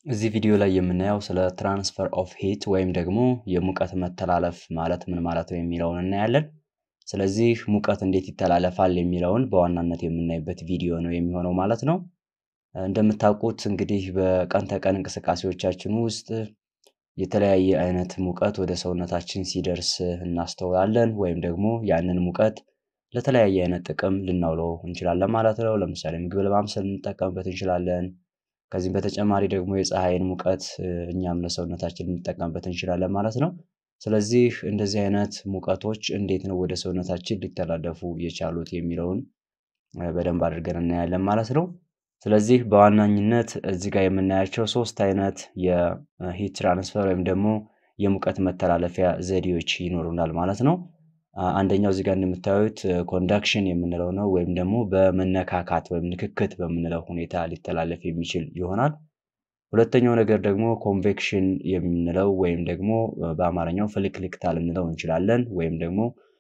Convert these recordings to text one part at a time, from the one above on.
እዚህ ቪዲዮ ላይ የምናየው ስለ ትራንስፈር ኦፍ ሂት ወይም ደግሞ የሙቀት መተላለፍ ማለት ምን ማለት ነው የሚለውን እናያለን። ስለዚህ ሙቀት እንዴት ይተላለፋል የሚለውን በዋናነት የምናይበት ቪዲዮ ነው የሚሆነው ማለት ነው። እንደምታውቁት እንግዲህ በቀን ተቀን እንቅስቃሴዎቻችን ውስጥ የተለያየ አይነት ሙቀት ወደ ሰውነታችን ሲደርስ እናስተውላለን ወይም ደግሞ ያንን ሙቀት ለተለያየ አይነት ጥቅም ልናውለው እንችላለን ማለት ነው። ለምሳሌ ምግብ ለማብሰል ልንጠቀምበት እንችላለን። ከዚህም በተጨማሪ ደግሞ የፀሐይን ሙቀት እኛም ለሰውነታችን ልንጠቀምበት እንችላለን ማለት ነው። ስለዚህ እንደዚህ አይነት ሙቀቶች እንዴት ነው ወደ ሰውነታችን ሊተላለፉ የቻሉት የሚለውን በደንብ አድርገን እናያለን ማለት ነው። ስለዚህ በዋናኝነት እዚህ ጋር የምናያቸው ሶስት አይነት የሂት ትራንስፈር ወይም ደግሞ የሙቀት መተላለፊያ ዘዴዎች ይኖሩናል ማለት ነው። አንደኛው እዚህ ጋር እንደምታዩት ኮንዳክሽን የምንለው ነው ወይም ደግሞ በመነካካት ወይም ንክክት በምንለው ሁኔታ ሊተላለፍ የሚችል ይሆናል። ሁለተኛው ነገር ደግሞ ኮንቬክሽን የምንለው ወይም ደግሞ በአማርኛው ፍልክልክታ ልንለው እንችላለን ወይም ደግሞ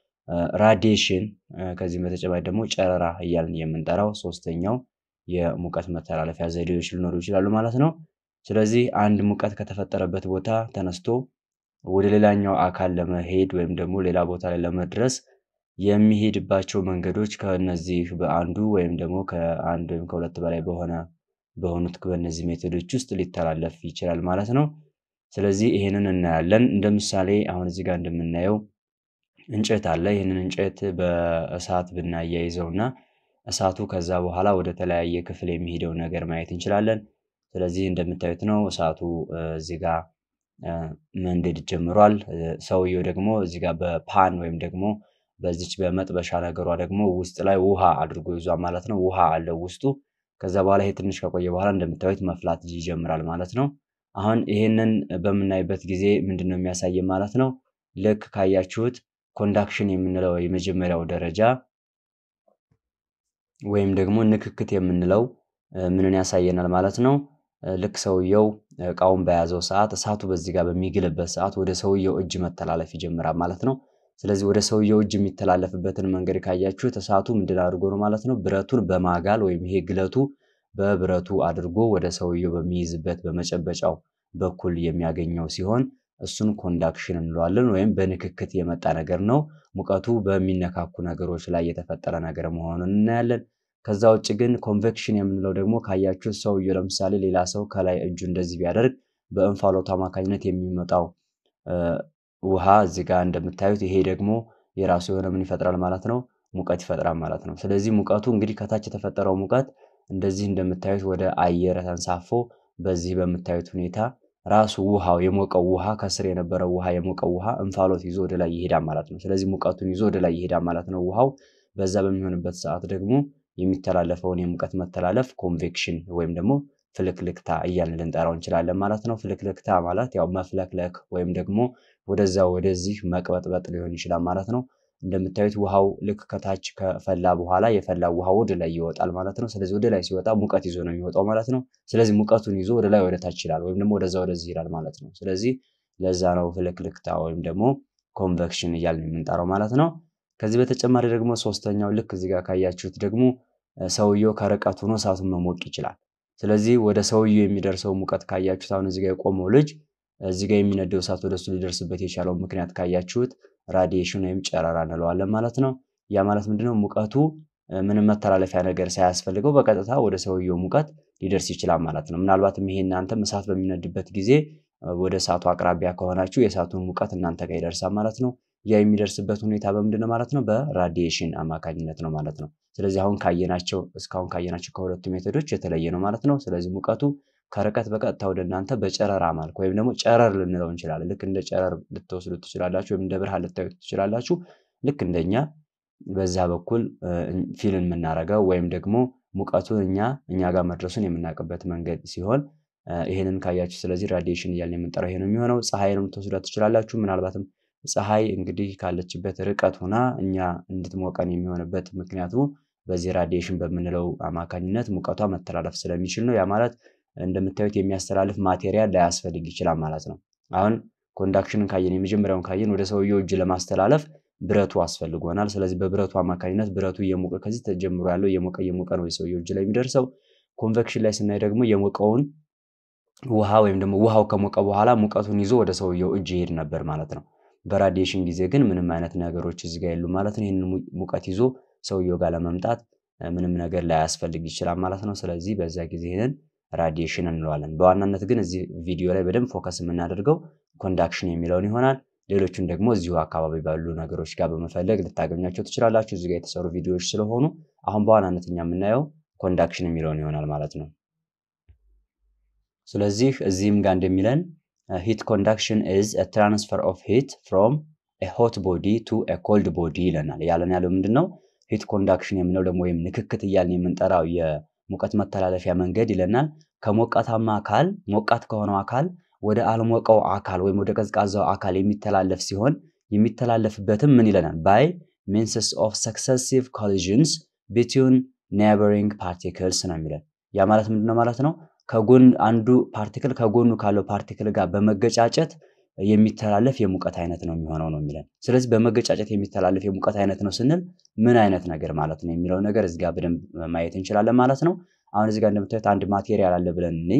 ራዲዬሽን ከዚህም በተጨማሪ ደግሞ ጨረራ እያልን የምንጠራው ሶስተኛው የሙቀት መተላለፊያ ዘዴዎች ሊኖሩ ይችላሉ ማለት ነው። ስለዚህ አንድ ሙቀት ከተፈጠረበት ቦታ ተነስቶ ወደ ሌላኛው አካል ለመሄድ ወይም ደግሞ ሌላ ቦታ ላይ ለመድረስ የሚሄድባቸው መንገዶች ከእነዚህ በአንዱ ወይም ደግሞ ከአንድ ወይም ከሁለት በላይ በሆነ በሆኑት በእነዚህ ሜቶዶች ውስጥ ሊተላለፍ ይችላል ማለት ነው። ስለዚህ ይሄንን እናያለን እንደ ምሳሌ አሁን እዚህ ጋር እንደምናየው እንጨት አለ ይህንን እንጨት በእሳት ብናያይዘው እና እሳቱ ከዛ በኋላ ወደ ተለያየ ክፍል የሚሄደው ነገር ማየት እንችላለን። ስለዚህ እንደምታዩት ነው እሳቱ እዚህ ጋር መንደድ ጀምሯል። ሰውየው ደግሞ እዚህ ጋር በፓን ወይም ደግሞ በዚች በመጥበሻ ነገሯ ደግሞ ውስጥ ላይ ውሃ አድርጎ ይዟል ማለት ነው። ውሃ አለው ውስጡ። ከዛ በኋላ ይሄ ትንሽ ከቆየ በኋላ እንደምታዩት መፍላት ይጀምራል ማለት ነው። አሁን ይሄንን በምናይበት ጊዜ ምንድን ነው የሚያሳየን ማለት ነው? ልክ ካያችሁት ኮንዳክሽን የምንለው የመጀመሪያው ደረጃ ወይም ደግሞ ንክክት የምንለው ምንን ያሳየናል ማለት ነው? ልክ ሰውየው እቃውን በያዘው ሰዓት እሳቱ በዚህ ጋር በሚግልበት ሰዓት ወደ ሰውየው እጅ መተላለፍ ይጀምራል ማለት ነው። ስለዚህ ወደ ሰውየው እጅ የሚተላለፍበትን መንገድ ካያችሁት እሳቱ ምንድን አድርጎ ነው ማለት ነው? ብረቱን በማጋል ወይም ይሄ ግለቱ በብረቱ አድርጎ ወደ ሰውየው በሚይዝበት በመጨበጫው በኩል የሚያገኘው ሲሆን እሱን ኮንዳክሽን እንለዋለን ወይም በንክክት የመጣ ነገር ነው። ሙቀቱ በሚነካኩ ነገሮች ላይ የተፈጠረ ነገር መሆኑን እናያለን። ከዛ ውጭ ግን ኮንቬክሽን የምንለው ደግሞ ካያችሁት ሰውየው ለምሳሌ ሌላ ሰው ከላይ እጁ እንደዚህ ቢያደርግ በእንፋሎቱ አማካኝነት የሚመጣው ውሃ እዚህ ጋር እንደምታዩት ይሄ ደግሞ የራሱ የሆነ ምን ይፈጥራል ማለት ነው? ሙቀት ይፈጥራል ማለት ነው። ስለዚህ ሙቀቱ እንግዲህ ከታች የተፈጠረው ሙቀት እንደዚህ እንደምታዩት ወደ አየር ተንሳፎ በዚህ በምታዩት ሁኔታ ራሱ ውሃው የሞቀው ውሃ ከስር የነበረው ውሃ የሞቀው ውሃ እንፋሎት ይዞ ወደ ላይ ይሄዳል ማለት ነው። ስለዚህ ሙቀቱን ይዞ ወደ ላይ ይሄዳል ማለት ነው ውሃው። በዛ በሚሆንበት ሰዓት ደግሞ የሚተላለፈውን የሙቀት መተላለፍ ኮንቬክሽን ወይም ደግሞ ፍልክልክታ እያልን ልንጠራው እንችላለን ማለት ነው። ፍልክልክታ ማለት ያው መፍለክለክ ወይም ደግሞ ወደዛ ወደዚህ መቅበጥበጥ ሊሆን ይችላል ማለት ነው። እንደምታዩት ውሃው ልክ ከታች ከፈላ በኋላ የፈላ ውሃ ወደ ላይ ይወጣል ማለት ነው። ስለዚህ ወደ ላይ ሲወጣ ሙቀት ይዞ ነው የሚወጣው ማለት ነው። ስለዚህ ሙቀቱን ይዞ ወደ ላይ ወደ ታች ይላል ወይም ደግሞ ወደዛ ወደዚህ ይላል ማለት ነው። ስለዚህ ለዛ ነው ፍልክልክታ ወይም ደግሞ ኮንቨክሽን እያልን የምንጠራው ማለት ነው። ከዚህ በተጨማሪ ደግሞ ሶስተኛው ልክ እዚህ ጋር ካያችሁት ደግሞ ሰውየው ከርቀት ሆኖ እሳቱን መሞቅ ይችላል። ስለዚህ ወደ ሰውየው የሚደርሰው ሙቀት ካያችሁት አሁን እዚህ ጋር የቆመው ልጅ እዚህ ጋር የሚነደው እሳት ወደሱ ሊደርስበት የቻለው ምክንያት ካያችሁት ራዲዬሽን ወይም ጨረራ እንለዋለን ማለት ነው። ያ ማለት ምንድነው? ሙቀቱ ምንም መተላለፊያ ነገር ሳያስፈልገው በቀጥታ ወደ ሰውየው ሙቀት ሊደርስ ይችላል ማለት ነው። ምናልባትም ይሄ እናንተም እሳት በሚነድበት ጊዜ ወደ እሳቱ አቅራቢያ ከሆናችሁ የእሳቱን ሙቀት እናንተ ጋር ይደርሳል ማለት ነው። ያ የሚደርስበት ሁኔታ በምንድን ነው ማለት ነው? በራዲዬሽን አማካኝነት ነው ማለት ነው። ስለዚህ አሁን ካየናቸው እስካሁን ካየናቸው ከሁለቱ ሜቶዶች የተለየ ነው ማለት ነው። ስለዚህ ሙቀቱ ከርቀት በቀጥታ ወደ እናንተ በጨረራ መልክ ወይም ደግሞ ጨረር ልንለው እንችላለን። ልክ እንደ ጨረር ልትወስዱ ትችላላችሁ ወይም እንደ ብርሃን ልታዩት ትችላላችሁ። ልክ እንደኛ በዛ በኩል ፊልን የምናደርገው ወይም ደግሞ ሙቀቱን እኛ እኛ ጋር መድረሱን የምናውቅበት መንገድ ሲሆን ይሄንን ካያችሁ ስለዚህ ራዲዬሽን እያልን የምንጠራው ይሄ ነው የሚሆነው። ፀሐይንም ልትወስዷት ትችላላችሁ። ምናልባትም ፀሐይ እንግዲህ ካለችበት ርቀት ሆና እኛ እንድትሞቀን የሚሆንበት ምክንያቱ በዚህ ራዲዬሽን በምንለው አማካኝነት ሙቀቷ መተላለፍ ስለሚችል ነው። ያ ማለት እንደምታዩት የሚያስተላልፍ ማቴሪያል ላያስፈልግ ይችላል ማለት ነው። አሁን ኮንዳክሽንን ካየን የመጀመሪያውን ካየን ወደ ሰውየው እጅ ለማስተላለፍ ብረቱ አስፈልጎናል። ስለዚህ በብረቱ አማካኝነት ብረቱ እየሞቀ ከዚህ ተጀምሮ ያለው እየሞቀ እየሞቀ ነው የሰውየው እጅ ላይ የሚደርሰው። ኮንቬክሽን ላይ ስናይ ደግሞ የሞቀውን ውሃ ወይም ደግሞ ውሃው ከሞቀ በኋላ ሙቀቱን ይዞ ወደ ሰውየው እጅ ይሄድ ነበር ማለት ነው። በራዲዬሽን ጊዜ ግን ምንም አይነት ነገሮች እዚህ ጋር የሉ ማለት ነው። ይህንን ሙቀት ይዞ ሰውየው ጋር ለመምጣት ምንም ነገር ላያስፈልግ ይችላል ማለት ነው። ስለዚህ በዛ ጊዜ ይህንን ራዲዬሽን እንለዋለን። በዋናነት ግን እዚህ ቪዲዮ ላይ በደንብ ፎከስ የምናደርገው ኮንዳክሽን የሚለውን ይሆናል። ሌሎቹን ደግሞ እዚሁ አካባቢ ባሉ ነገሮች ጋር በመፈለግ ልታገኟቸው ትችላላችሁ። እዚህ ጋር የተሰሩ ቪዲዮዎች ስለሆኑ አሁን በዋናነት እኛ የምናየው ኮንዳክሽን የሚለውን ይሆናል ማለት ነው። ስለዚህ እዚህም ጋር እንደሚለን ሂት ኮንዳክሽን ኢዝ ትራንስፈር ኦፍ ሂት ፍሮም ሆት ቦዲ ቱ ኮልድ ቦዲ ይለናል። ያለን ያለው ምንድን ነው? ሂት ኮንዳክሽን የምንለው ደግሞ ወይም ንክክት እያልን የምንጠራው የሙቀት መተላለፊያ መንገድ ይለናል። ከሞቃታማ አካል ሞቃት ከሆነው አካል ወደ አልሞቀው አካል ወይም ወደ ቀዝቃዛው አካል የሚተላለፍ ሲሆን የሚተላለፍበትም ምን ይለናል? ባይ ሚንስስ ኦፍ ሰክሰሲቭ ኮሊዥንስ ቢትዊን ኔበሪንግ ፓርቲክልስ ነው የሚለን። ያ ማለት ምንድነው ማለት ነው? ከጎን አንዱ ፓርቲክል ከጎኑ ካለው ፓርቲክል ጋር በመገጫጨት የሚተላለፍ የሙቀት አይነት ነው የሚሆነው ነው የሚለን። ስለዚህ በመገጫጨት የሚተላለፍ የሙቀት አይነት ነው ስንል ምን አይነት ነገር ማለት ነው የሚለው ነገር እዚህ ጋር በደንብ ማየት እንችላለን ማለት ነው። አሁን እዚህ ጋር እንደምታዩት አንድ ማቴሪያል አለ ብለን እኔ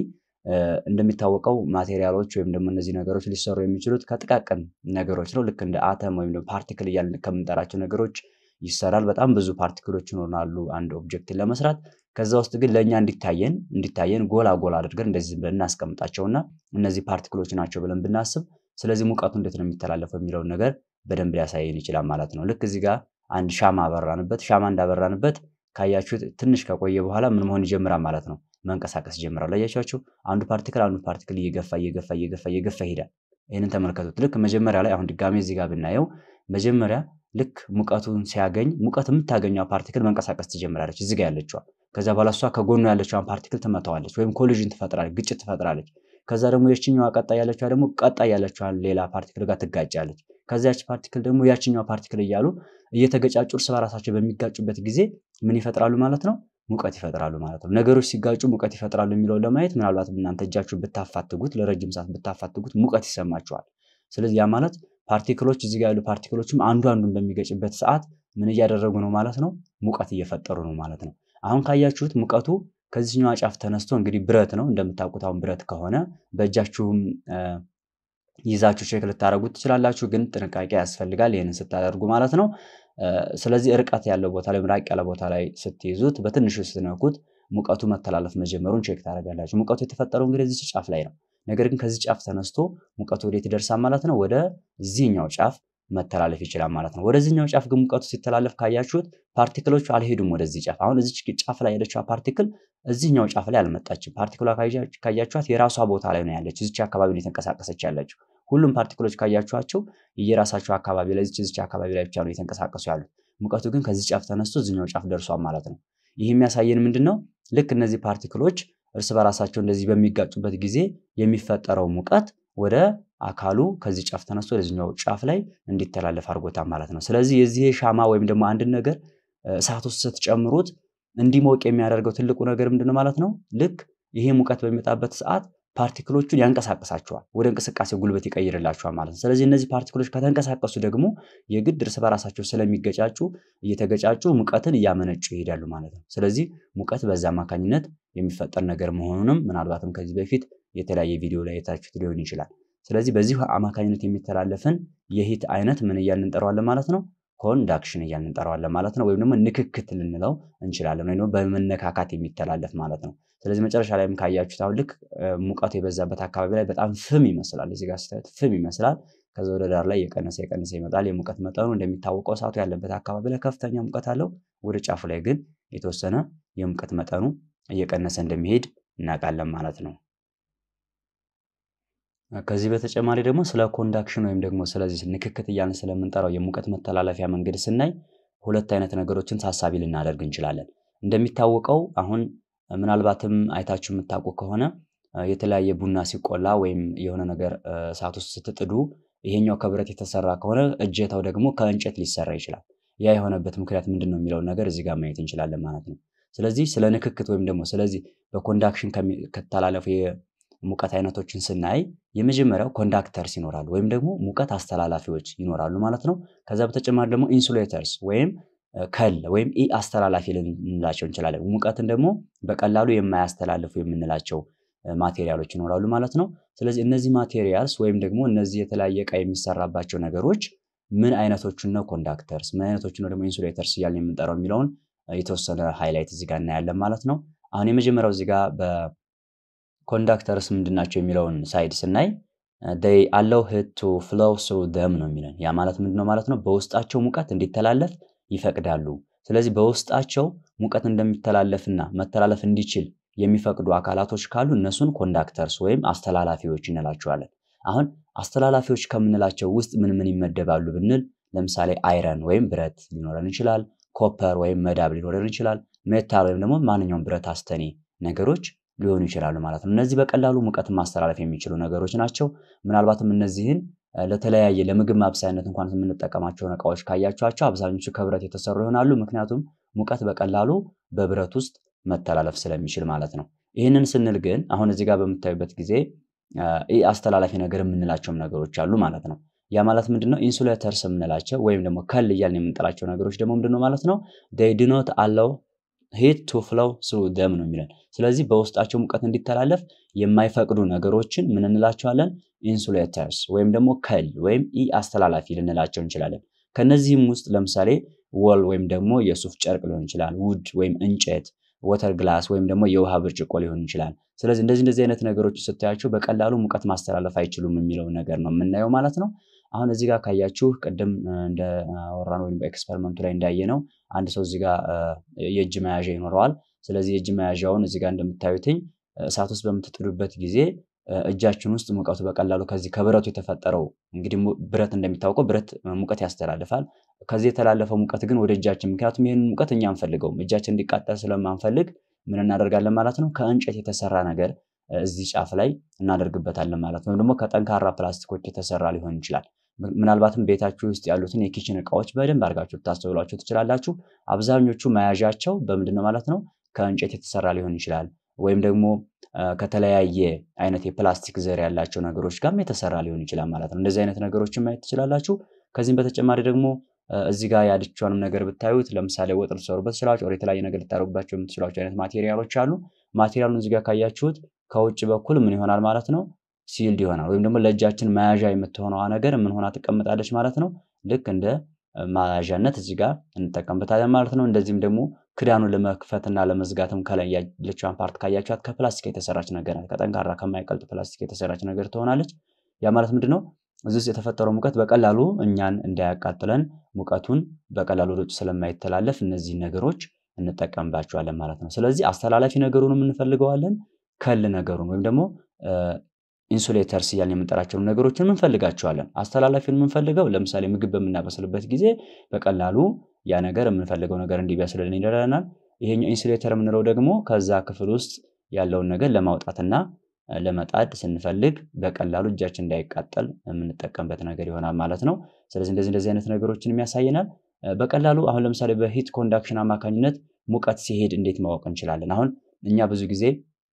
እንደሚታወቀው ማቴሪያሎች ወይም ደግሞ እነዚህ ነገሮች ሊሰሩ የሚችሉት ከጥቃቅን ነገሮች ነው። ልክ እንደ አተም ወይም ደግሞ ፓርቲክል እያልን ከምንጠራቸው ነገሮች ይሰራል። በጣም ብዙ ፓርቲክሎች ይኖራሉ አንድ ኦብጀክትን ለመስራት። ከዛ ውስጥ ግን ለእኛ እንዲታየን እንዲታየን ጎላ ጎላ አድርገን እንደዚህ ብለን እናስቀምጣቸውና እነዚህ ፓርቲክሎች ናቸው ብለን ብናስብ፣ ስለዚህ ሙቀቱ እንዴት ነው የሚተላለፈው የሚለውን ነገር በደንብ ሊያሳየን ይችላል ማለት ነው። ልክ እዚህ ጋር አንድ ሻማ አበራንበት። ሻማ እንዳበራንበት ካያችሁት ትንሽ ከቆየ በኋላ ምን መሆን ይጀምራል ማለት ነው መንቀሳቀስ ይጀምራል። አያችኋቸው? አንዱ ፓርቲክል አንዱ ፓርቲክል እየገፋ እየገፋ እየገፋ እየገፋ ይሄዳል። ይህንን ተመልከቱት። ልክ መጀመሪያ ላይ አሁን ድጋሜ እዚህ ጋር ብናየው መጀመሪያ ልክ ሙቀቱን ሲያገኝ ሙቀት የምታገኘው ፓርቲክል መንቀሳቀስ ትጀምራለች፣ እዚህ ጋር ያለችዋ። ከዛ በኋላ እሷ ከጎኑ ያለችዋን ፓርቲክል ትመታዋለች፣ ወይም ኮሊዥን ትፈጥራለች፣ ግጭት ትፈጥራለች። ከዛ ደግሞ የችኛዋ ቀጣይ ያለችዋ ደግሞ ቀጣይ ያለችዋን ሌላ ፓርቲክል ጋር ትጋጫለች። ከዚያች ፓርቲክል ደግሞ ያችኛዋ ፓርቲክል እያሉ እየተገጫጩ እርስ በራሳቸው በሚጋጩበት ጊዜ ምን ይፈጥራሉ ማለት ነው? ሙቀት ይፈጥራሉ ማለት ነው። ነገሮች ሲጋጩ ሙቀት ይፈጥራሉ የሚለውን ለማየት ምናልባት እናንተ እጃችሁ ብታፋትጉት ለረጅም ሰዓት ብታፋትጉት ሙቀት ይሰማቸዋል። ስለዚህ ያ ማለት ፓርቲክሎች እዚህ ጋር ያሉ ፓርቲክሎችም አንዱ አንዱን በሚገጭበት ሰዓት ምን እያደረጉ ነው ማለት ነው? ሙቀት እየፈጠሩ ነው ማለት ነው። አሁን ካያችሁት ሙቀቱ ከዚህኛው ጫፍ ተነስቶ እንግዲህ ብረት ነው እንደምታውቁት። አሁን ብረት ከሆነ በእጃችሁም ይዛችሁ ቼክ ልታደርጉት ትችላላችሁ፣ ግን ጥንቃቄ ያስፈልጋል ይህንን ስታደርጉ ማለት ነው። ስለዚህ ርቀት ያለው ቦታ ላይ ራቅ ያለ ቦታ ላይ ስትይዙት በትንሹ ስትነኩት ሙቀቱ መተላለፍ መጀመሩን ቼክ ታደርጋላችሁ። ሙቀቱ የተፈጠረው እንግዲህ እዚህ ጫፍ ላይ ነው። ነገር ግን ከዚህ ጫፍ ተነስቶ ሙቀቱ ወዴት ይደርሳል ማለት ነው? ወደ ዚህኛው ጫፍ መተላለፍ ይችላል ማለት ነው። ወደዚህኛው ጫፍ ግን ሙቀቱ ሲተላለፍ ካያችሁት ፓርቲክሎቹ አልሄዱም ወደዚህ ጫፍ። አሁን እዚች ጫፍ ላይ ያለችው ፓርቲክል እዚህኛው ጫፍ ላይ አልመጣችም። ፓርቲክሏ ካያችኋት የራሷ ቦታ ላይ ነው ያለች፣ እዚች አካባቢ ነው የተንቀሳቀሰች ያለችው። ሁሉም ፓርቲክሎች ካያችኋቸው የራሳቸው አካባቢ ላይ እዚች እዚች አካባቢ ላይ ብቻ ነው የተንቀሳቀሱ ያሉት። ሙቀቱ ግን ከዚህ ጫፍ ተነስቶ እዚኛው ጫፍ ደርሷል ማለት ነው። ይህ የሚያሳየን ምንድን ነው? ልክ እነዚህ ፓርቲክሎች እርስ በራሳቸው እንደዚህ በሚጋጩበት ጊዜ የሚፈጠረው ሙቀት ወደ አካሉ ከዚህ ጫፍ ተነስቶ ወደዚኛው ጫፍ ላይ እንዲተላለፍ አድርጎታል ማለት ነው። ስለዚህ የዚህ ሻማ ወይም ደግሞ አንድን ነገር እሳት ውስጥ ስትጨምሩት እንዲሞቅ የሚያደርገው ትልቁ ነገር ምንድነው ማለት ነው? ልክ ይሄ ሙቀት በሚመጣበት ሰዓት ፓርቲክሎቹን ያንቀሳቅሳቸዋል፣ ወደ እንቅስቃሴ ጉልበት ይቀይርላቸዋል ማለት ነው። ስለዚህ እነዚህ ፓርቲክሎች ከተንቀሳቀሱ ደግሞ የግድ እርስ በራሳቸው ስለሚገጫጩ እየተገጫጩ ሙቀትን እያመነጩ ይሄዳሉ ማለት ነው። ስለዚህ ሙቀት በዛ አማካኝነት የሚፈጠር ነገር መሆኑንም ምናልባትም ከዚህ በፊት የተለያየ ቪዲዮ ላይ የታችሁት ሊሆን ይችላል። ስለዚህ በዚህ አማካኝነት የሚተላለፍን የሂት አይነት ምን እያልን እንጠራዋለን ማለት ነው? ኮንዳክሽን እያልን እንጠራዋለን ማለት ነው። ወይም ደግሞ ንክክት ልንለው እንችላለን፣ ወይም ደግሞ በመነካካት የሚተላለፍ ማለት ነው። ስለዚህ መጨረሻ ላይም ካያችሁት አሁን ልክ ሙቀቱ የበዛበት አካባቢ ላይ በጣም ፍም ይመስላል። እዚህ ጋር ስታዩት ፍም ይመስላል። ከዛ ወደ ዳር ላይ የቀነሰ የቀነሰ ይመጣል። የሙቀት መጠኑ እንደሚታወቀው እሳቱ ያለበት አካባቢ ላይ ከፍተኛ ሙቀት አለው። ወደ ጫፉ ላይ ግን የተወሰነ የሙቀት መጠኑ እየቀነሰ እንደሚሄድ እናውቃለን ማለት ነው። ከዚህ በተጨማሪ ደግሞ ስለ ኮንዳክሽን ወይም ደግሞ ስለዚህ ንክክት እያልን ስለምንጠራው የሙቀት መተላለፊያ መንገድ ስናይ ሁለት አይነት ነገሮችን ታሳቢ ልናደርግ እንችላለን። እንደሚታወቀው አሁን ምናልባትም አይታችሁ የምታውቁ ከሆነ የተለያየ ቡና ሲቆላ ወይም የሆነ ነገር እሳት ውስጥ ስትጥዱ ይሄኛው ከብረት የተሰራ ከሆነ እጀታው ደግሞ ከእንጨት ሊሰራ ይችላል። ያ የሆነበት ምክንያት ምንድን ነው የሚለውን ነገር እዚህ ጋር ማየት እንችላለን ማለት ነው። ስለዚህ ስለ ንክክት ወይም ደግሞ ስለዚህ በኮንዳክሽን ከተላለፉ የሙቀት አይነቶችን ስናይ የመጀመሪያው ኮንዳክተርስ ይኖራሉ ወይም ደግሞ ሙቀት አስተላላፊዎች ይኖራሉ ማለት ነው። ከዛ በተጨማሪ ደግሞ ኢንሱሌተርስ ወይም ከል ወይም ኢ አስተላላፊ ልንላቸው እንችላለን። ሙቀትን ደግሞ በቀላሉ የማያስተላልፉ የምንላቸው ማቴሪያሎች ይኖራሉ ማለት ነው። ስለዚህ እነዚህ ማቴሪያልስ ወይም ደግሞ እነዚህ የተለያየ እቃ የሚሰራባቸው ነገሮች ምን አይነቶቹን ነው ኮንዳክተርስ፣ ምን አይነቶቹን ነው ደግሞ ኢንሱሌተርስ እያልን የምንጠራው የሚለውን የተወሰነ ሃይላይት እዚህ ጋር እናያለን ማለት ነው። አሁን የመጀመሪያው እዚህ ጋር በኮንዳክተርስ ምንድን ናቸው የሚለውን ሳይድ ስናይ ዴይ አለው ሂት ቱ ፍሎው ስሩ ደም ነው የሚለን። ያ ማለት ምንድን ነው ማለት ነው? በውስጣቸው ሙቀት እንዲተላለፍ ይፈቅዳሉ። ስለዚህ በውስጣቸው ሙቀት እንደሚተላለፍና መተላለፍ እንዲችል የሚፈቅዱ አካላቶች ካሉ እነሱን ኮንዳክተርስ ወይም አስተላላፊዎች እንላቸዋለን። አሁን አስተላላፊዎች ከምንላቸው ውስጥ ምን ምን ይመደባሉ ብንል ለምሳሌ አይረን ወይም ብረት ሊኖረን ይችላል። ኮፐር ወይም መዳብ ሊኖረን ይችላል። ሜታል ወይም ደግሞ ማንኛውም ብረት አስተኔ ነገሮች ሊሆኑ ይችላሉ ማለት ነው። እነዚህ በቀላሉ ሙቀትን ማስተላለፍ የሚችሉ ነገሮች ናቸው። ምናልባትም እነዚህን ለተለያየ ለምግብ ማብሰያነት እንኳን የምንጠቀማቸውን እቃዎች ካያቸዋቸው አብዛኞቹ ከብረት የተሰሩ ይሆናሉ። ምክንያቱም ሙቀት በቀላሉ በብረት ውስጥ መተላለፍ ስለሚችል ማለት ነው። ይህንን ስንል ግን አሁን እዚህ ጋር በምታዩበት ጊዜ ይህ አስተላላፊ ነገር የምንላቸውም ነገሮች አሉ ማለት ነው። ያ ማለት ምንድነው? ኢንሱሌተርስ የምንላቸው ወይም ደግሞ ከል እያልን የምንጠላቸው ነገሮች ደግሞ ምንድነው ማለት ነው? ዴይ ዱ ኖት አለው ሂት ቱ ፍሎው ስሩ ደም ነው የሚለን። ስለዚህ በውስጣቸው ሙቀት እንዲተላለፍ የማይፈቅዱ ነገሮችን ምን እንላቸዋለን? ኢንሱሌተርስ ወይም ደግሞ ከል ወይም ኢ አስተላላፊ ልንላቸው እንችላለን። ከነዚህም ውስጥ ለምሳሌ ወል ወይም ደግሞ የሱፍ ጨርቅ ሊሆን ይችላል። ውድ ወይም እንጨት፣ ወተር ግላስ ወይም ደግሞ የውሃ ብርጭቆ ሊሆን ይችላል። ስለዚህ እንደዚህ እንደዚህ አይነት ነገሮች ስታያቸው በቀላሉ ሙቀት ማስተላለፍ አይችሉም የሚለውን ነገር ነው የምናየው ማለት ነው። አሁን እዚህ ጋር ካያችሁ ቅድም እንዳወራነው ወይም በኤክስፐሪመንቱ ላይ እንዳየነው አንድ ሰው እዚህ ጋር የእጅ መያዣ ይኖረዋል። ስለዚህ የእጅ መያዣውን እዚህ ጋር እንደምታዩትኝ እሳት ውስጥ በምትጥዱበት ጊዜ እጃችን ውስጥ ሙቀቱ በቀላሉ ከዚህ ከብረቱ የተፈጠረው እንግዲህ ብረት እንደሚታወቀው ብረት ሙቀት ያስተላልፋል። ከዚህ የተላለፈው ሙቀት ግን ወደ እጃችን ምክንያቱም ይህንን ሙቀት እኛ አንፈልገውም እጃችን እንዲቃጠል ስለማንፈልግ ምን እናደርጋለን ማለት ነው ከእንጨት የተሰራ ነገር እዚህ ጫፍ ላይ እናደርግበታለን ማለት ነው። ወይም ደግሞ ከጠንካራ ፕላስቲኮች የተሰራ ሊሆን ይችላል። ምናልባትም ቤታችሁ ውስጥ ያሉትን የኪችን እቃዎች በደንብ አድርጋችሁ ልታስተውሏቸው ትችላላችሁ። አብዛኞቹ መያዣቸው በምንድን ነው ማለት ነው ከእንጨት የተሰራ ሊሆን ይችላል። ወይም ደግሞ ከተለያየ አይነት የፕላስቲክ ዘር ያላቸው ነገሮች ጋርም የተሰራ ሊሆን ይችላል ማለት ነው። እንደዚህ አይነት ነገሮችን ማየት ትችላላችሁ። ከዚህም በተጨማሪ ደግሞ እዚህ ጋር ያለችውንም ነገር ብታዩት ለምሳሌ ወጥ ልትሰሩበት ትችላላችሁ። ወደ የተለያየ ነገር ልታደርጉባቸው የምትችሏቸው አይነት ማቴሪያሎች አሉ። ማቴሪያሉን እዚህ ጋር ካያችሁት ከውጭ በኩል ምን ይሆናል ማለት ነው ሲልድ ይሆናል። ወይም ደግሞ ለእጃችን መያዣ የምትሆነዋ ነገር ምን ሆና ትቀመጣለች ማለት ነው። ልክ እንደ መያዣነት እዚህ ጋር እንጠቀምበታለን ማለት ነው። እንደዚህም ደግሞ ክዳኑን ለመክፈትና ለመዝጋትም ከላይ ያለችዋን ፓርት ካያችኋት ከፕላስቲክ የተሰራች ነገር ናት። ከጠንካራ ከማይቀልጥ ፕላስቲክ የተሰራች ነገር ትሆናለች። ያ ማለት ምንድን ነው? እዚህ ውስጥ የተፈጠረው ሙቀት በቀላሉ እኛን እንዳያቃጥለን ሙቀቱን በቀላሉ ወደ ውጭ ስለማይተላለፍ እነዚህን ነገሮች እንጠቀምባቸዋለን ማለት ነው። ስለዚህ አስተላላፊ ነገሩንም እንፈልገዋለን ከል ነገሩን ወይም ደግሞ ኢንሱሌተርስ እያልን የምንጠራቸውን ነገሮችን እንፈልጋቸዋለን። አስተላላፊውን የምንፈልገው ለምሳሌ ምግብ በምናበስልበት ጊዜ በቀላሉ ያ ነገር የምንፈልገው ነገር እንዲበስልልን ይረዳናል። ይሄኛው ኢንሱሌተር የምንለው ደግሞ ከዛ ክፍል ውስጥ ያለውን ነገር ለማውጣትና ለመጣድ ስንፈልግ በቀላሉ እጃችን እንዳይቃጠል የምንጠቀምበት ነገር ይሆናል ማለት ነው። ስለዚህ እንደዚህ እንደዚህ አይነት ነገሮችን ያሳየናል። በቀላሉ አሁን ለምሳሌ በሂት ኮንዳክሽን አማካኝነት ሙቀት ሲሄድ እንዴት ማወቅ እንችላለን? አሁን እኛ ብዙ ጊዜ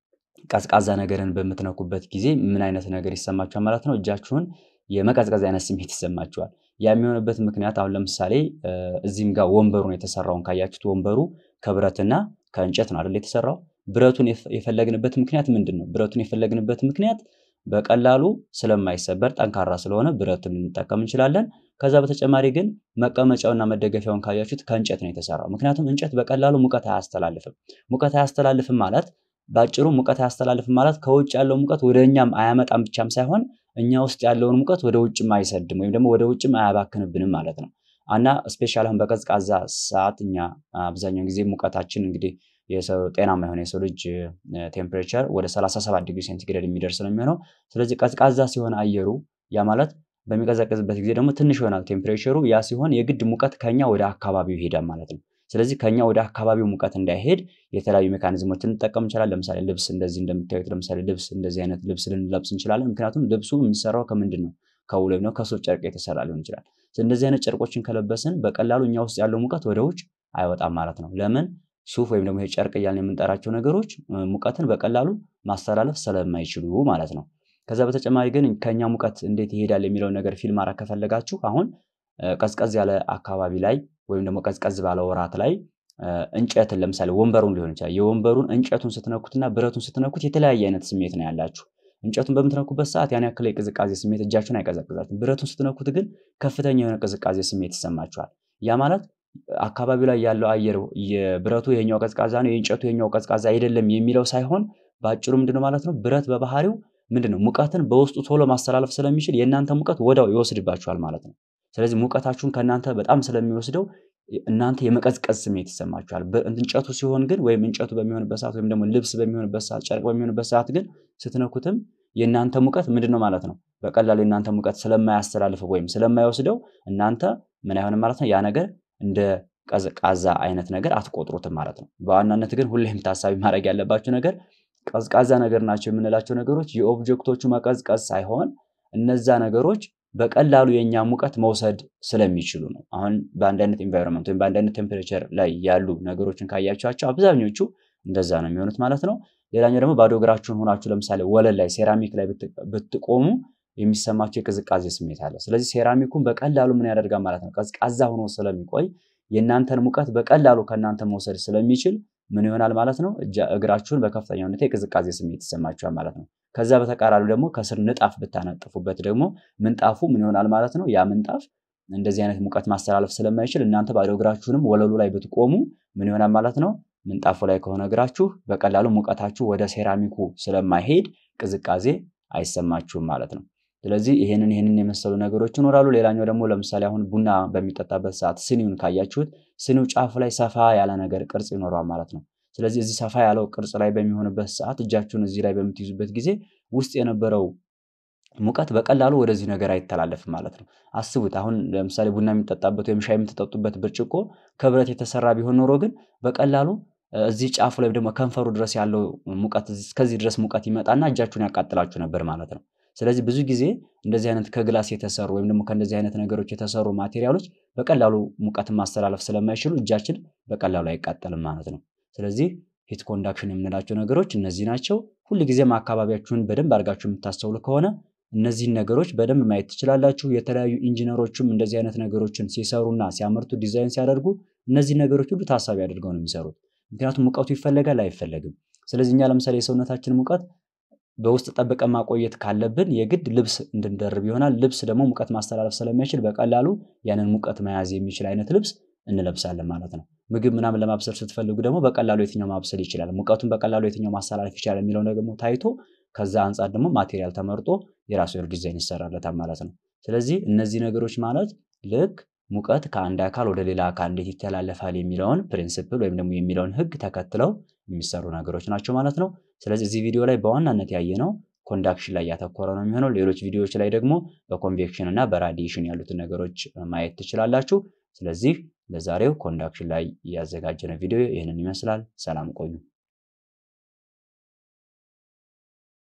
ቀዝቃዛ ነገርን በምትነኩበት ጊዜ ምን አይነት ነገር ይሰማችኋል ማለት ነው? እጃችሁን የመቀዝቀዝ አይነት ስሜት ይሰማችኋል። ያ የሚሆንበት ምክንያት አሁን ለምሳሌ እዚህም ጋር ወንበሩን የተሰራውን ካያችሁት ወንበሩ ከብረትና ከእንጨት ነው አይደል የተሰራው። ብረቱን የፈለግንበት ምክንያት ምንድን ነው? ብረቱን የፈለግንበት ምክንያት በቀላሉ ስለማይሰበር ጠንካራ ስለሆነ ብረቱን ልንጠቀም እንችላለን። ከዛ በተጨማሪ ግን መቀመጫውና መደገፊያውን ካያችሁት ከእንጨት ነው የተሰራው። ምክንያቱም እንጨት በቀላሉ ሙቀት አያስተላልፍም። ሙቀት አያስተላልፍም ማለት በአጭሩ ሙቀት አያስተላልፍም ማለት ከውጭ ያለው ሙቀት ወደ እኛም አያመጣም ብቻም ሳይሆን እኛ ውስጥ ያለውን ሙቀት ወደ ውጭም አይሰድም ወይም ደግሞ ወደ ውጭም አያባክንብንም ማለት ነው። እና ስፔሻል አሁን በቀዝቃዛ ሰዓት እኛ አብዛኛውን ጊዜ ሙቀታችን እንግዲህ የሰው ጤናማ የሆነ የሰው ልጅ ቴምፕሬቸር ወደ 37 ዲግሪ ሴንቲግሬድ የሚደርስ ነው የሚሆነው። ስለዚህ ቀዝቃዛ ሲሆን አየሩ ያ ማለት በሚቀዘቅዝበት ጊዜ ደግሞ ትንሽ ይሆናል ቴምፕሬቸሩ። ያ ሲሆን የግድ ሙቀት ከኛ ወደ አካባቢው ይሄዳል ማለት ነው። ስለዚህ ከኛ ወደ አካባቢው ሙቀት እንዳይሄድ የተለያዩ ሜካኒዝሞችን እንጠቀም እንችላለን። ለምሳሌ ልብስ እንደዚህ እንደምታዩት ለምሳሌ ልብስ እንደዚህ አይነት ልብስ ልንለብስ እንችላለን። ምክንያቱም ልብሱ የሚሰራው ከምንድን ነው? ከውል ወይም ከሱፍ ጨርቅ የተሰራ ሊሆን ይችላል። እንደዚህ አይነት ጨርቆችን ከለበስን በቀላሉ እኛ ውስጥ ያለው ሙቀት ወደ ውጭ አይወጣም ማለት ነው። ለምን? ሱፍ ወይም ደግሞ ጨርቅ እያልን የምንጠራቸው ነገሮች ሙቀትን በቀላሉ ማስተላለፍ ስለማይችሉ ማለት ነው። ከዛ በተጨማሪ ግን ከኛ ሙቀት እንዴት ይሄዳል የሚለውን ነገር ፊልም ማድረግ ከፈለጋችሁ አሁን ቀዝቀዝ ያለ አካባቢ ላይ ወይም ደግሞ ቀዝቀዝ ባለ ወራት ላይ እንጨትን ለምሳሌ ወንበሩን ሊሆን ይችላል። የወንበሩን እንጨቱን ስትነኩትና ብረቱን ስትነኩት የተለያየ አይነት ስሜት ነው ያላችሁ። እንጨቱን በምትነኩበት ሰዓት ያን ያክል የቅዝቃዜ ስሜት እጃችሁን አይቀዘቅዛችሁም። ብረቱን ስትነኩት ግን ከፍተኛ የሆነ ቅዝቃዜ ስሜት ይሰማችኋል። ያ ማለት አካባቢው ላይ ያለው አየር የብረቱ ይሄኛው ቀዝቃዛ ነው፣ የእንጨቱ ይሄኛው ቀዝቃዛ አይደለም የሚለው ሳይሆን በአጭሩ ምንድነው ማለት ነው ብረት በባህሪው ምንድነው ሙቀትን በውስጡ ቶሎ ማስተላለፍ ስለሚችል የእናንተ ሙቀት ወዳው ይወስድባችኋል ማለት ነው። ስለዚህ ሙቀታችሁን ከእናንተ በጣም ስለሚወስደው እናንተ የመቀዝቀዝ ስሜት ይሰማችኋል። እንጨቱ ሲሆን ግን ወይም እንጨቱ በሚሆንበት ሰዓት ወይም ደግሞ ልብስ በሚሆንበት ሰዓት፣ ጨርቅ በሚሆንበት ሰዓት ግን ስትነኩትም የእናንተ ሙቀት ምንድነው ማለት ነው በቀላሉ የእናንተ ሙቀት ስለማያስተላልፈው ወይም ስለማይወስደው እናንተ ምን አይሆንም ማለት ነው ያ ነገር እንደ ቀዝቃዛ አይነት ነገር አትቆጥሩትም ማለት ነው። በዋናነት ግን ሁሌም ታሳቢ ማድረግ ያለባችሁ ነገር ቀዝቃዛ ነገር ናቸው የምንላቸው ነገሮች የኦብጀክቶቹ መቀዝቀዝ ሳይሆን እነዛ ነገሮች በቀላሉ የእኛ ሙቀት መውሰድ ስለሚችሉ ነው። አሁን በአንድ አይነት ኢንቫይሮንመንት ወይም በአንድ አይነት ቴምፕሬቸር ላይ ያሉ ነገሮችን ካያቸዋቸው አብዛኞቹ እንደዛ ነው የሚሆኑት ማለት ነው። ሌላኛው ደግሞ ባዶ እግራችሁን ሆናችሁ ለምሳሌ ወለል ላይ ሴራሚክ ላይ ብትቆሙ የሚሰማቸው የቅዝቃዜ ስሜት አለ። ስለዚህ ሴራሚኩን በቀላሉ ምን ያደርጋል ማለት ነው ቀዝቃዛ ሆኖ ስለሚቆይ የእናንተን ሙቀት በቀላሉ ከእናንተ መውሰድ ስለሚችል ምን ይሆናል ማለት ነው እግራችሁን በከፍተኛ ሁኔታ የቅዝቃዜ ስሜት ይሰማችኋል ማለት ነው። ከዛ በተቃራኒ ደግሞ ከስር ንጣፍ ብታነጥፉበት ደግሞ ምንጣፉ ምን ይሆናል ማለት ነው ያ ምንጣፍ እንደዚህ አይነት ሙቀት ማስተላለፍ ስለማይችል እናንተ ባዶ እግራችሁንም ወለሉ ላይ ብትቆሙ ምን ይሆናል ማለት ነው ምንጣፉ ላይ ከሆነ እግራችሁ በቀላሉ ሙቀታችሁ ወደ ሴራሚኩ ስለማይሄድ ቅዝቃዜ አይሰማችሁም ማለት ነው። ስለዚህ ይሄንን ይሄንን የመሰሉ ነገሮች ይኖራሉ። ሌላኛው ደግሞ ለምሳሌ አሁን ቡና በሚጠጣበት ሰዓት ስኒውን ካያችሁት ስኒው ጫፉ ላይ ሰፋ ያለ ነገር ቅርጽ ይኖረዋል ማለት ነው። ስለዚህ እዚህ ሰፋ ያለው ቅርጽ ላይ በሚሆንበት ሰዓት እጃችሁን እዚህ ላይ በምትይዙበት ጊዜ ውስጥ የነበረው ሙቀት በቀላሉ ወደዚህ ነገር አይተላለፍም ማለት ነው። አስቡት አሁን ለምሳሌ ቡና የሚጠጣበት ወይም ሻይ የምትጠጡበት ብርጭቆ ከብረት የተሰራ ቢሆን ኖሮ ግን በቀላሉ እዚህ ጫፉ ላይ ደግሞ ከንፈሩ ድረስ ያለው ሙቀት እስከዚህ ድረስ ሙቀት ይመጣና እጃችሁን ያቃጥላችሁ ነበር ማለት ነው። ስለዚህ ብዙ ጊዜ እንደዚህ አይነት ከግላስ የተሰሩ ወይም ደግሞ ከእንደዚህ አይነት ነገሮች የተሰሩ ማቴሪያሎች በቀላሉ ሙቀትን ማስተላለፍ ስለማይችሉ እጃችን በቀላሉ አይቃጠልም ማለት ነው። ስለዚህ ሂት ኮንዳክሽን የምንላቸው ነገሮች እነዚህ ናቸው። ሁልጊዜም አካባቢያችሁን በደንብ አድርጋችሁ የምታስተውሉ ከሆነ እነዚህን ነገሮች በደንብ ማየት ትችላላችሁ። የተለያዩ ኢንጂነሮችም እንደዚህ አይነት ነገሮችን ሲሰሩና ሲያመርቱ ዲዛይን ሲያደርጉ እነዚህ ነገሮች ሁሉ ታሳቢ አድርገው ነው የሚሰሩት። ምክንያቱም ሙቀቱ ይፈለጋል አይፈለግም። ስለዚህ እኛ ለምሳሌ የሰውነታችን ሙቀት በውስጥ ጠብቀን ማቆየት ካለብን የግድ ልብስ እንድንደርብ ይሆናል። ልብስ ደግሞ ሙቀት ማስተላለፍ ስለማይችል በቀላሉ ያንን ሙቀት መያዝ የሚችል አይነት ልብስ እንለብሳለን ማለት ነው። ምግብ ምናምን ለማብሰል ስትፈልጉ ደግሞ በቀላሉ የትኛው ማብሰል ይችላል፣ ሙቀቱን በቀላሉ የትኛው ማስተላለፍ ይችላል የሚለው ደግሞ ታይቶ ከዛ አንጻር ደግሞ ማቴሪያል ተመርጦ የራሱ የሆነ ዲዛይን ይሰራለታል ማለት ነው። ስለዚህ እነዚህ ነገሮች ማለት ልክ ሙቀት ከአንድ አካል ወደ ሌላ አካል እንዴት ይተላለፋል የሚለውን ፕሪንስፕል ወይም ደግሞ የሚለውን ሕግ ተከትለው የሚሰሩ ነገሮች ናቸው ማለት ነው። ስለዚህ እዚህ ቪዲዮ ላይ በዋናነት ያየነው ኮንዳክሽን ላይ ያተኮረ ነው የሚሆነው። ሌሎች ቪዲዮዎች ላይ ደግሞ በኮንቬክሽን እና በራዲዬሽን ያሉትን ነገሮች ማየት ትችላላችሁ። ስለዚህ ለዛሬው ኮንዳክሽን ላይ ያዘጋጀነው ቪዲዮ ይህንን ይመስላል። ሰላም ቆዩ።